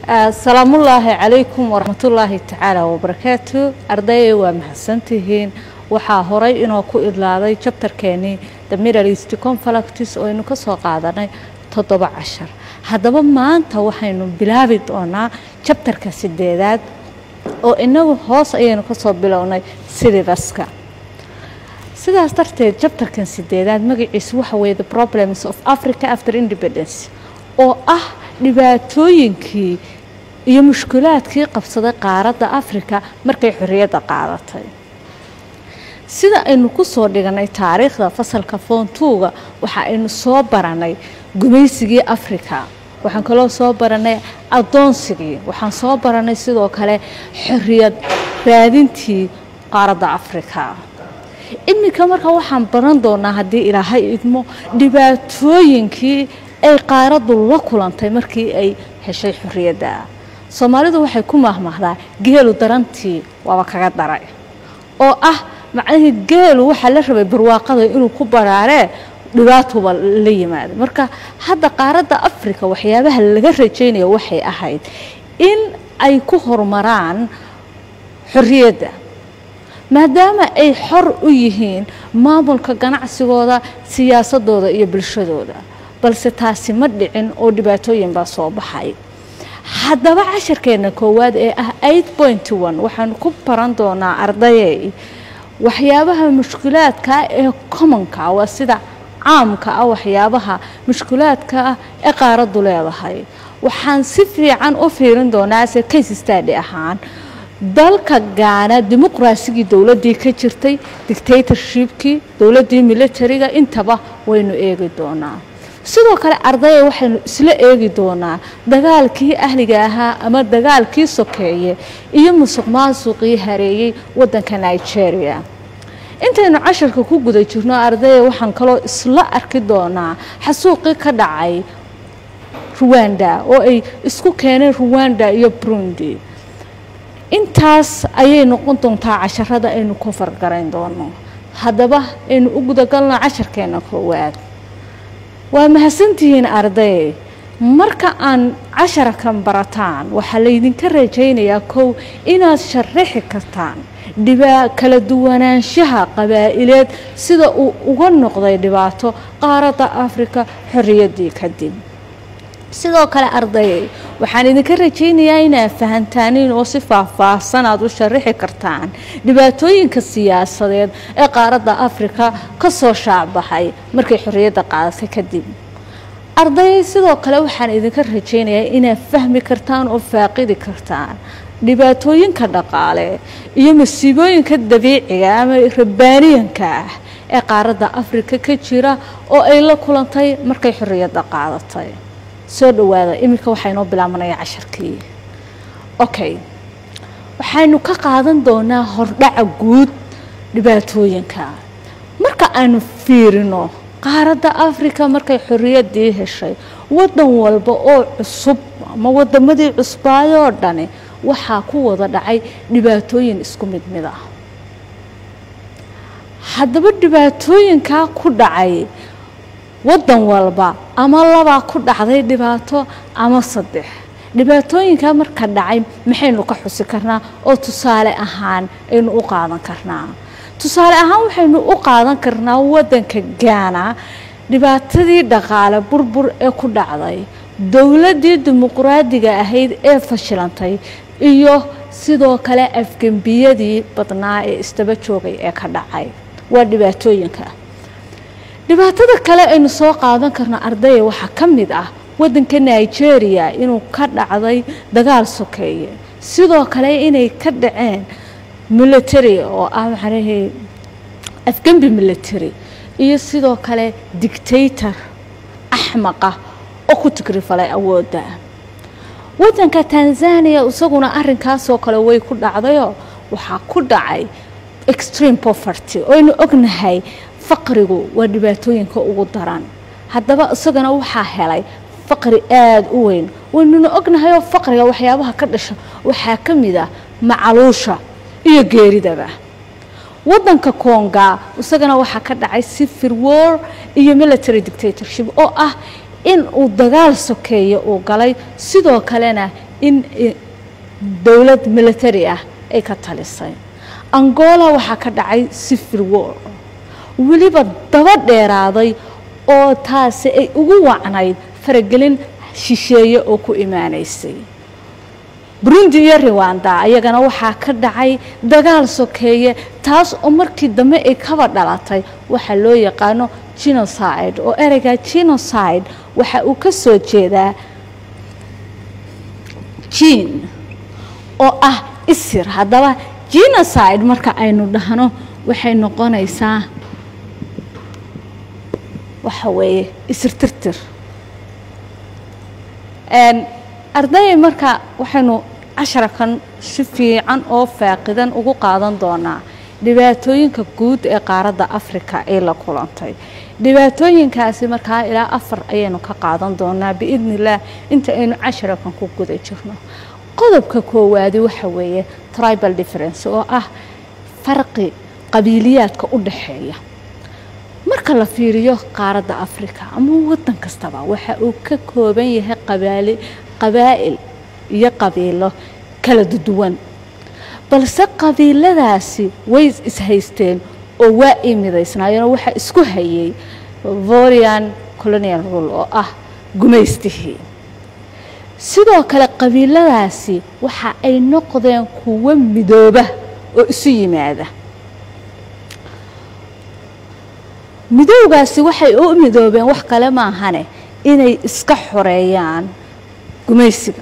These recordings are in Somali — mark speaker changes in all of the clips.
Speaker 1: asalaamullaahi calaykum waraxmatullaahi tacaala wabarakaatu ardayay waa mahadsantihiin waxaa horay inoo ku idlaaday jabtarkeenii the middle east conflicts oo aynu ka soo qaadanay toddoba cashar haddaba maanta waxaynu bilaabi doonaa jabtarka sideedaad oo inagu hoos ayaynu ka soo bilownay silibaska sidaas darteed jabtarkan sideedaad magaciisu waxa weeye the problems of africa after independence oo ah dhibaatooyinkii iyo mushkulaadkii qabsaday qaaradda africa markay xorriyadda qaadatay sida aynu ku soo dhiganay taariikhda fasalka foontuuga waxa aynu soo baranay gumaysigii africa waxaan kaloo soo baranay addoonsigii waxaan soo baranay sidoo kale xorriyad raadintii qaaradda africa iminka marka waxaan baran doonaa haddii ilaahay idmo dhibaatooyinkii ay qaaraddu la kulantay markii ay heshay xorriyadda soomaalidu waxay ku mahmahdaa geelu darantii waaba kaga daray oo ah macnihii geelu waxaa la rabay barwaaqada inuu ku baraaree dhibaatuba la yimaado marka hadda qaaradda africa waxyaabaha laga rajaynaya waxay ahayd in ay ku horumaraan xorriyadda maadaama ay xor u yihiin maamulka ganacsigooda siyaasadooda iyo bulshadooda balse taasi ma dhicin oo dhibaatooyin baa soo baxay haddaba casharkeena koowaad ee ah eight point one waxaanu ku baran doonaa ardayey waxyaabaha mushkulaadka ee commonka waa sida caamka ah waxyaabaha mushkulaadka ah ee qaaraddu leedahay waxaan si fiican u fiirin doonaa se case stady ahaan dalka gaana dimuqraasigii dowladdii ka jirtay dictatorshipkii dowladdii militariga intaba waynu eegi doonaa sidoo kale ardaya waxaynu isla eegi doonaa dagaalkii ahliga ahaa ama dagaalkii sokeeye iyo musuq maasuqii hareeyey waddanka nigeria intaynu casharka ku guda jirno ardaya waxaan kaloo isla arki doonaa xasuuqii ka dhacay ruwanda oo ay isku keeneen ruwanda iyo burundi intaas ayay noqon doontaa casharada aynu ku fargarayn doono haddaba aynu u gudagalno casharkeena koowaad waa mahadsantihiin arday marka aan casharakan barataan waxaa laydinka rajaynayaa kow inaad sharaxi kartaan dhibaa kala duwanaanshaha qabaa'ileed sida uu uga noqday dhibaato qaaradda afrika xorriyaddii kadib sidoo kale ardayay waxaan idinka rajaynayaa inaad fahantaaniin oo si faahfaahsan aad u sharaxi kartaan dhibaatooyinka siyaasadeed ee qaaradda afrika ka soo shaacbaxay markay xorriyadda qaadatay kadib ardayay sidoo kale waxaan idinka rajaynayaa inaad fahmi kartaan oo faaqidi kartaan dhibaatooyinka dhaqaale iyo masiibooyinka dabiiciga ama rabbaaniyanka ah ee qaaradda afrika ka jira oo ay la kulantay markay xorriyadda qaadatay soo dhawaada iminka waxaa inoo bilaabanaya casharkii okay waxaynu ka qaadan doonaa hordhaca guud dhibaatooyinka marka aanu fiirino qaaradda africa markay xorriyaddii heshay waddan walba oo cusub ama waddamadii cusbaayoo dhani waxaa ku wada dhacay dhibaatooyin isku mid mid ah haddaba dhibaatooyinkaa ku dhacay waddan walba ama labaa ku dhacday dhibaato ama saddex dhibaatooyinkaa marka dhacay maxaynu ka xusi karnaa oo tusaale ahaan aynu u qaadan karnaa tusaale ahaan waxaynu u qaadan karnaa waddanka gaana dhibaatadii dhaqaale burbur ee ku dhacday dowladdii dimuqraadiga ahayd ee fashilantay iyo sidoo kale afgembiyadii badnaa ee isdaba joogay ee ka dhacay waa dhibaatooyinka dhibaatada kale aynu soo qaadan karno ardaya waxaa ka mid ah waddanka nigeria inuu ka dhacday dagaal sokeeye sidoo kale inay ka dhaceen military oo ah maxaanahey afgembi military iyo sidoo kale dictator axmaqa oo ku tigrifalay awoodda waddanka tanzania isaguna arinkaasoo kale way ku dhacdayoo waxaa ku dhacay extreme poverty oo aynu ognahay faqrigu waa dhibaatooyinka ugu daran haddaba isagana waxaa helay faqri aada u weyn waynuna ognahayoo faqriga waxyaabaha ka dhasha waxaa ka mid ah macaluusha iyo geeridaba waddanka konga isagana waxaa ka dhacay civil war iyo military dictatorship oo ah in uu dagaal sokeeye uu galay sidoo kalena in dowlad military ah ay ka talisay angola waxaa ka dhacay civil war weliba daba dheeraaday oo taasi ay ugu wacnayd faragelin shisheeye oo ku imaanaysay burundi iyo riwanda ayagana waxaa ka dhacay dagaal sokeeye taas oo markii dambe ay kaba dhalatay waxaa loo yaqaano genocide oo ereyga genocide waxa uu ka soo jeedaa jin oo ah isir haddaba genocide marka aynu dhahno waxay noqonaysaa waxa weeye isir tirtir ardayay marka waxaynu casharakan si fiican oo faaqidan ugu qaadan doonaa dhibaatooyinka guud ee qaaradda africa ay la kulantay dhibaatooyinkaasi markaa ilaa afar ayaynu ka qaadan doonaa biidni illaah inta aynu casharakan ku guda jirno qodobka koowaadi waxa weeye tribal difference oo ah farqi qabiiliyaadka u dhaxeeya marka la fiiriyo qaaradda africa ama waddan kastaba waxa uu ka kooban yahay qabaali qabaa'il iyo qabiilo kala duwan balse qabiiladaasi way ishaysteen oo waa ii midaysnaayeenoo waxaa isku hayay vorian colonial rule oo ah gumaystihii sidoo kale qabiiladaasi waxa ay noqdeen kuwo midooba oo isu yimaada midowgaasi waxay u midoobeen wax kale maahane inay iska xoreeyaan gumaysiga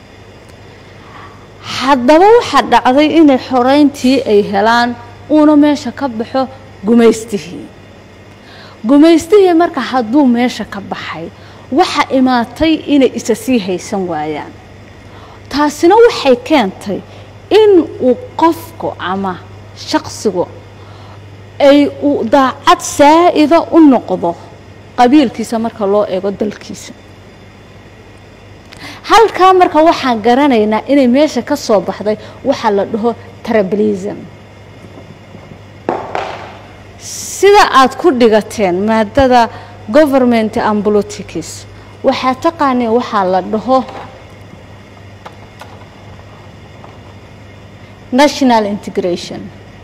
Speaker 1: haddaba waxaa dhacday inay xoreyntii ay helaan uuna meesha ka baxo gumaystihii gumaystihii marka hadduu meesha ka baxay waxa imaatay inay isa sii haysan waayaan taasina waxay keentay in uu qofku ama shaqsigu ay uu daacad saa'ida u noqdo qabiilkiisa marka loo eego dalkiisa halkaa marka waxaan garanaynaa inay meesha ka soo baxday waxaa la dhaho trablism sida aad ku dhigateen maadada government and politics waxaa taqaaneen waxaa la dhaho national integration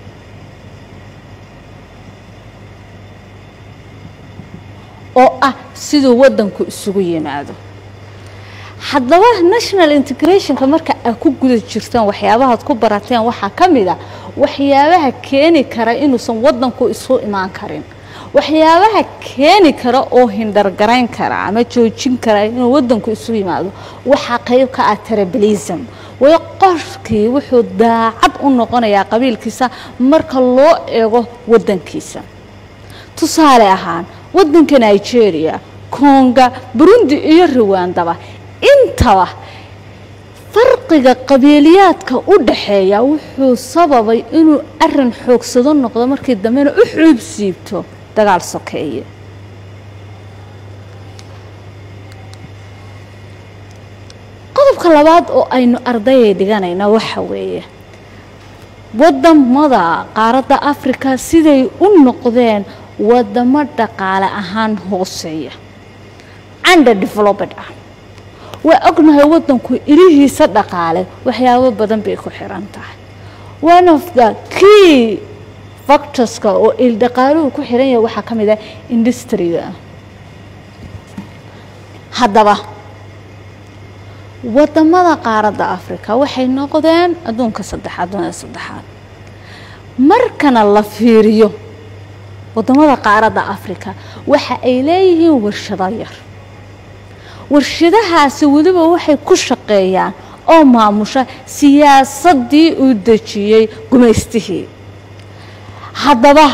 Speaker 1: oo ah siduu waddanku isugu yimaado haddaba national integrationka marka aad ku guda jirtaan waxyaabahaad ku barateen waxaa ka mid a waxyaabaha keeni kara inuusan waddanku isu imaan karin waxyaabaha keeni kara oo hindargarayn kara ama joojin kara inuu waddanku isu yimaado waxaa qayb ka ah trablism way qofkii wuxuu daacad u noqonayaa qabiilkiisa marka loo eego waddankiisa tusaale ahaan waddanka nigeria konga burundi iyo ruwandaba intaba farqiga qabiiliyaadka u dhaxeeya wuxuu sababay inuu arin xoogsado noqdo markii dambena u xuub siibto dagaal sokeeye qodobka labaad oo aynu ardayay dhiganayna waxa weeye wadamada qaaradda africa siday u noqdeen wadamo dhaqaale ahaan hooseeya under developed ah waa ognahay waddanku ilihiisa dhaqaale waxyaabo badan bay ku xiran tahay one of the key factorska oo il dhaqaaluhu ku xiran yahay waxaa ka mid ah industriga haddaba wadamada qaaradda africa waxay noqdeen adduunka saddexaad dunida saddexaad markana la fiiriyo wadamada qaaradda africa waxa ay leeyihiin warshado yar warshadahaasi weliba waxay ku shaqeeyaan oo maamusha siyaasadii uu dejiyey gumaystihii haddaba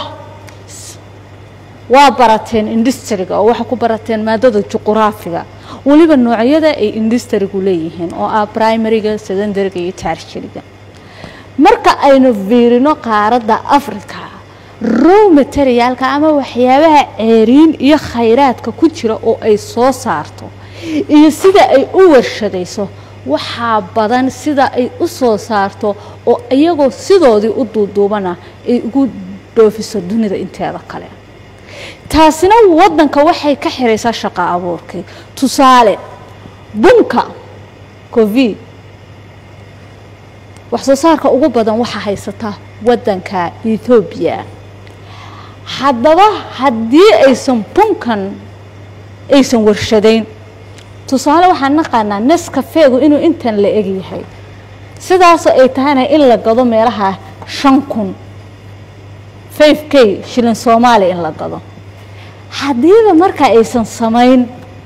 Speaker 1: waa barateen industriga oo waxaa ku barateen maadada juquraafiga weliba noocyada ay industrigu leeyihiin oo ah primariga secondariga iyo taarshiriga marka aynu fiirino qaaradda africa row materiaalka ama waxyaabaha ceeriin iyo khayraadka ku jira oo ay soo saarto iyo sida ay u warshadayso waxaa badan sida ay u soo saarto oo iyagoo sidoodii u duuduubana ay ugu dhoofiso dunida inteeda kale taasina waddanka waxay ka xiraysaa shaqo abuurkii tusaale bunka covid wax soo saarka ugu badan waxaa haysata waddanka ethoobiya haddaba haddii aysan bunkan aysan warshadayn tusaale waxaan naqaanaa neskafeegu inuu intan la egyahay sidaasoo ay tahayna in la gado meelaha shan kun five k shilin soomaaliya in la gado haddiiba markaa aysan samayn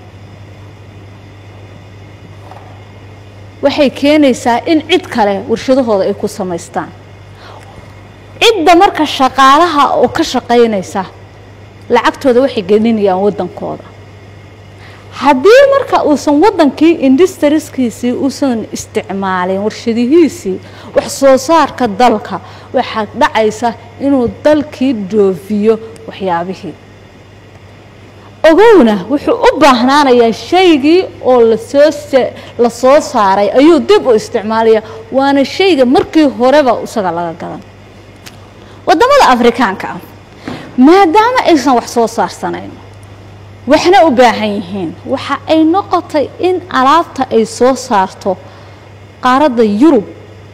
Speaker 1: waxay keenaysaa in cid kale warshadahooda ay ku samaystaan cidda marka shaqaalaha oo ka shaqaynaysa lacagtooda waxay gelinayaan waddankooda haddii marka uusan waddankii industriskiisii uusan isticmaalin warshadihiisii wax soo saarka dalka waxaa dhacaysa inuu dalkii dhoofiyo waxyaabihii ogowna wuxuu u baahnaanayaa shaygii oo lasoo la soo saaray ayuu dib u isticmaalaya waana shayga markii horeba isaga laga gadan waddamada afrikaanka ah maadaama aysan wax soo saarsanayn waxna u baahan yihiin waxa ay noqotay in alaabta ay soo saarto qaaradda yurub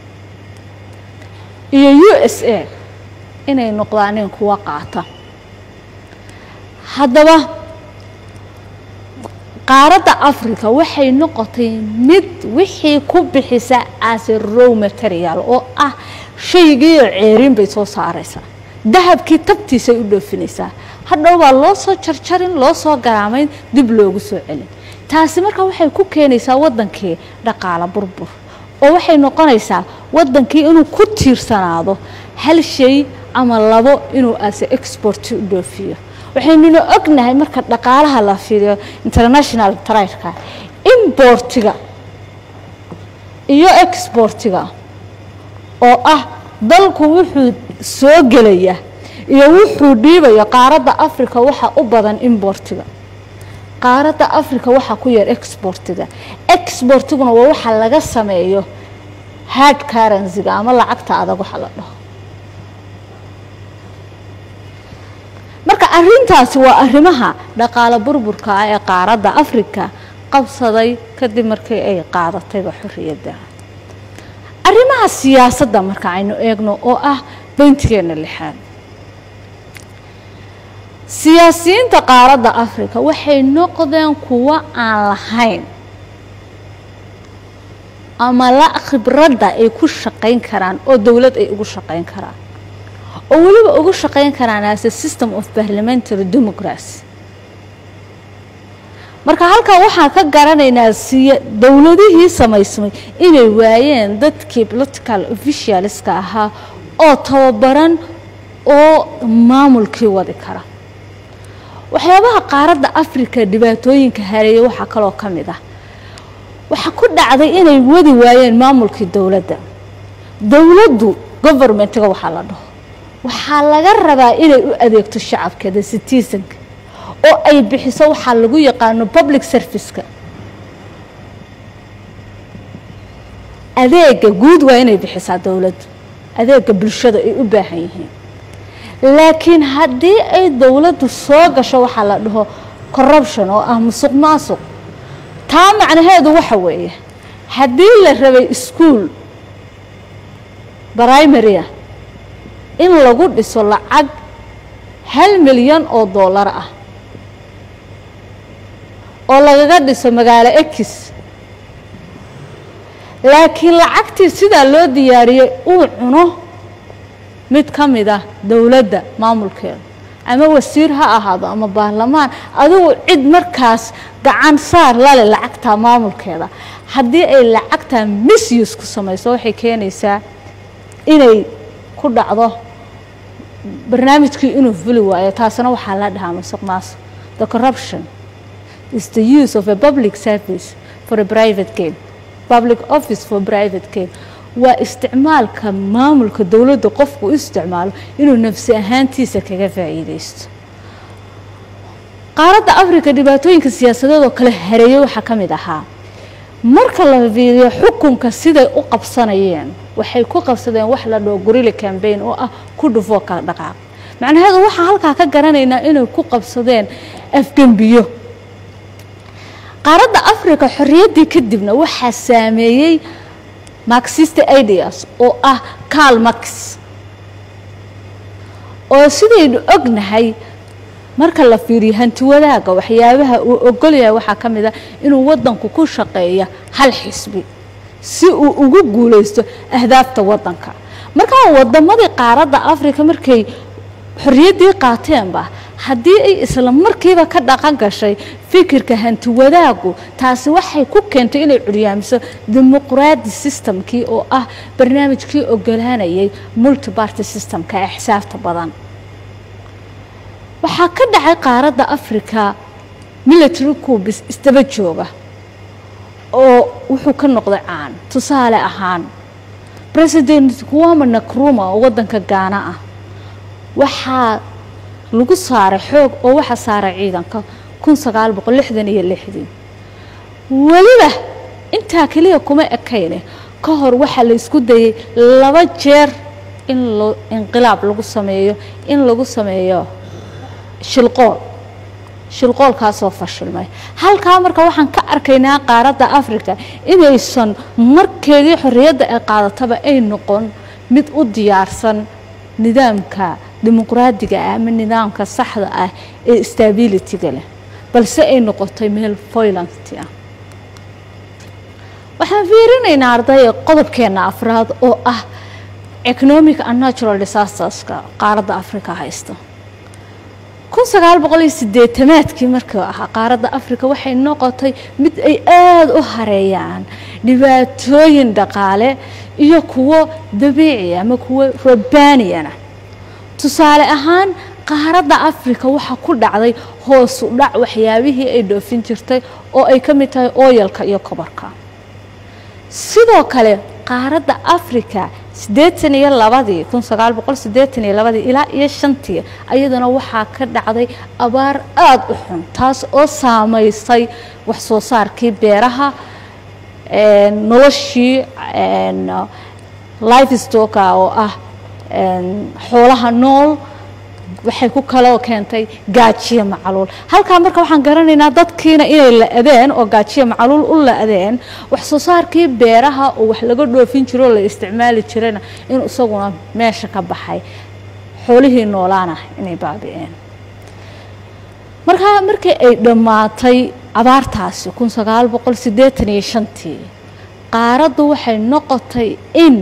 Speaker 1: iyo u s a inay noqdaaneen kuwa qaata haddaba qaaradda africa waxay noqotay mid wixii ku bixisa ase row material oo ah shaygiiyo ceerin bay soo saaraysaa dahabkii tabtiisay u dhoofinaysaa hadhow baa loo soo jarjarin loo soo garaamayn dib loogu soo celin taasi marka waxay ku keenaysaa waddankii dhaqaalo burbur oo waxay noqonaysaa waddankii inuu ku tiirsanaado hal shay ama labo inuu ase exporti u dhoofiyo waxaynuna ognahay marka dhaqaalaha la fiiriyo international trideka importiga iyo exportiga oo ah dalku wuxuu soo gelaya iyo wuxuu dhiibaya qaaradda africa waxaa u badan importiga qaaradda africa waxaa ku yar exportiga exportiguna waa waxa laga sameeyo hard currencyga ama lacagta adag waxa la dhaho marka arintaasi waa arrimaha dhaqaalo burburka ah ee qaaradda africa qabsaday kadib markii ay qaadatayba xorriyadda arrimaha siyaasadda marka aynu eegno oo ah beyntigeena lixaad siyaasiyiinta qaaradda africa waxay noqdeen kuwo aan lahayn ama la khibradda ay ku shaqayn karaan oo dowlad ay ugu shaqayn karaan oo weliba ugu shaqayn karaan as a system of parliamentary democracy marka halkaa waxaan ka garanaynaa siya dowladihii samaysmay inay waayeen dadkii political officialska ahaa oo tababaran oo maamulkii wadi kara waxyaabaha qaaradda africa dhibaatooyinka hareeya waxaa kaloo ka mid ah waxaa ku dhacday inay wadi waayeen maamulkii dowladda dowladdu governmentiga waxaa la dhaho waxaa laga rabaa inay u adeegto shacabkeeda citizenka oo ay bixiso waxaa lagu yaqaano public serviceka adeega guud waa inay bixisaa dowladdu adeega bulshada ay u baahan yihiin laakiin haddii ay dowladdu soo gasho waxaa la dhaho corruption oo ah musuq maasuq taa macnaheedu waxa weeye haddii la rabay ischool brimaria in lagu dhiso lacag hal milyan oo dollar ah oo lagaga dhiso magaalo ekis laakiin lacagtii sidaa loo diyaariyey uu cuno mid ka mid ah dowladda maamulkeeda ama wasiir ha ahaado ama baarlamaan adigu cid markaas gacan saar lale lacagtaa maamulkeeda haddii ay lacagtaa misuse ku samayso waxay keenaysaa inay ku dhacdo barnaamijkii inuu fuli waayo taasna waxaa la dhahaa masuq maasuq the corruption is the use of a public service for a private gain public office for private gain waa isticmaalka maamulka dowladda qofku u isticmaalo inuu nafsi ahaantiisa kaga faa'iideysto qaaradda africa dhibaatooyinka siyaasadeed oo kale hareeyey waxaa ka mid ahaa marka la fiiriyo xukunka siday u qabsanayeen waxay ku qabsadeen wax la dhoo gorilla cambaign oo ah ku dhufoo kala dhaqaaq macnaheedu waxaan halkaa ka garanaynaa inay ku qabsadeen afgembiyo qaaradda africa xorriyaddii kadibna waxaa saameeyey marxist ideas oo ah carl max oo sidaynu ognahay marka la fiiriyo hanti wadaaga waxyaabaha uu ogolyahay waxaa ka mid a inuu wadanku ku shaqeeya hal xisbi si uu ugu guulaysto ahdaafta wadanka markaa wadamadii qaaradda africa markay xorriyaddii qaateenba haddii ay isla markiiba ka dhaqan gashay fikirka hanti wadaagu taasi waxay ku keentay inay curyaamiso dimuqraadi systemkii oo ah barnaamijkii ogolaanayay multibarty systemka ee xisaabta badan waxaa ka dhacay qaaradda africa military cubis isdaba jooga oo wuxuu ka noqday caan tusaale ahaan president kuwama nakruma oo wadanka gaana ah waxaa lagu saaray xoog oo waxa saaray ciidanka kun sagaal boqol lixdan iyo lixdii weliba intaa keliya kuma ekayne ka hor waxaa la isku dayay laba jeer in lo inqilaab lagu sameeyo in lagu sameeyo shilqool shilqoolkaasoo fashilmay halkaa marka waxaan ka arkaynaa qaaradda africa inaysan markeedii xorriyadda ay qaadataba ay noqon mid u diyaarsan nidaamka dimuqraadiga ah ama nidaamka saxda ah ee stabilityga leh balse ay noqotay meel foylanti ah waxaan fiirinaynaa ardaya qodobkeena afraad oo ah economic and natural disasterska qaaradda africa haysta kun sagaal boqol iyo sideetamaadkii markuu ahaa qaaradda africa waxay noqotay mid ay aada u hareeyaan dhibaatooyin dhaqaale iyo kuwo dabiici ama kuwo rabbaaniyana tusaale ahaan qaaradda africa waxaa ku dhacday hoosu dhac waxyaabihii ay dhoofin jirtay oo ay ka mid tahay ooyalka iyo kobarka sidoo kale qaaradda africa siddeetan iyo labadii kun sagaal boqol siddeetan iyo labadii ilaa iyo shantii ayadana waxaa ka dhacday abaar aada u xun taas oo saameysay wax soo saarkii beeraha noloshii life stocka oo ah xoolaha nool waxay ku kaloo keentay gaajiyo macaluul halkaa marka waxaan garanaynaa dadkiina inay la-adeen oo gaajiyo macaluul u la-adeen wax soo saarkii beeraha oo wax laga dhoofin jiro oo la isticmaali jirayna in isaguna meesha ka baxay xoolihii noolaana inay baabi'een markaa markii ay dhammaatay abaartaasi kun sagaal boqol siddeetan iyo shantii qaaraddu waxay noqotay in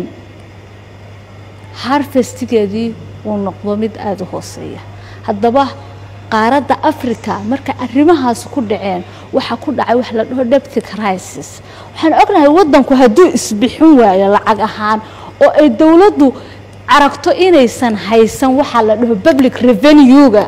Speaker 1: harfestigeedii uu noqdo mid aada u hooseeya haddaba qaaradda africa marka arrimahaas ku dhaceen waxaa ku dhacay wax la dhaho debty crisis waxaan ognahay waddanku hadduu isbixin waayo lacag ahaan oo ay dowladdu aragto inaysan haysan waxaa la dhaho public revenue-ga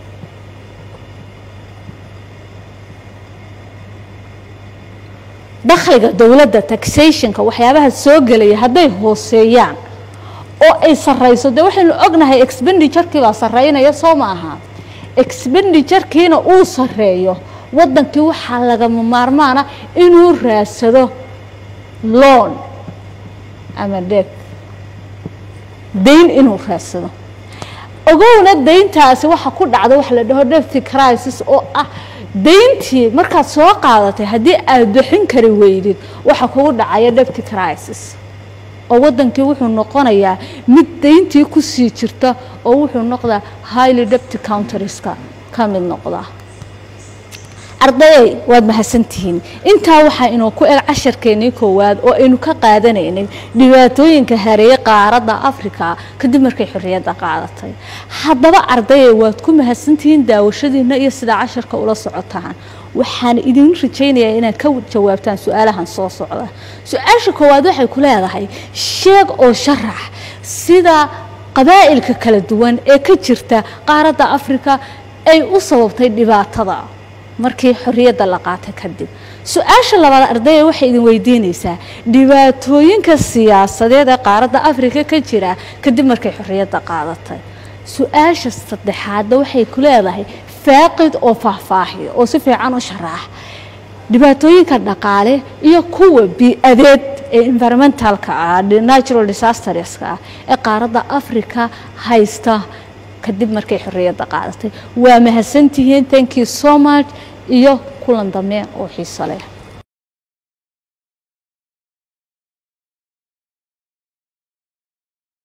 Speaker 1: dakhliga dowladda taxationka waxyaabaha soo gelaya hadday hooseeyaan oo ay sarrayso dee waxaynu ognahay expenditurkii baa sarreynaya soo ma aha expenditurkiina uu sarreeyo waddankii waxaa lagama maarmaana inuu raadsado loon ama deb dayn inuu raadsado ogowna dayntaasi waxa ku dhacda waxa la dhaho debty crisis oo ah dayntii markaad soo qaadatay haddii aad bixin kari weydid waxa kugu dhacaya debty crisis oo waddankii wuxuu noqonayaa mid dayntii ku sii jirta oo wuxuu noqdaa highly debty counterska ka mid noqda ardayey waad mahadsantihiin intaa waxaa inuu ku eg casharkeennii koowaad oo aynu ka qaadanaynay dhibaatooyinka hareeye qaaradda africa kadib markay xorriyadda qaadatay haddaba ardayey waad ku mahadsantihiin daawashadiina iyo sidaa casharka ula socotaan waxaan idin rajaynayaa inaad ka jawaabtaan su-aalahan soo socda su-aasha koowaad waxay ku leedahay sheeg oo sharax sida qabaa'ilka kala duwan ee ka jirta qaaradda africa ay u sababtay dhibaatada markii xorriyadda la qaatay kadib su-aasha labaad ardaya waxay idin weydiinaysaa dhibaatooyinka siyaasadeed ee qaaradda africa ka jira kadib markay xorriyadda qaadatay su-aasha saddexaadna waxay ku leedahay faaqid oo faahfaahiya oo si fiican u sharaax dhibaatooyinka dhaqaale iyo kuwa bi-adeed ee environmentalka ah natural disasterska ah ee qaaradda africa haysta kadib markay xorriyadda qaadatay waa mahadsantihiin thank you so much iyo kulan dambe oo xiiso leh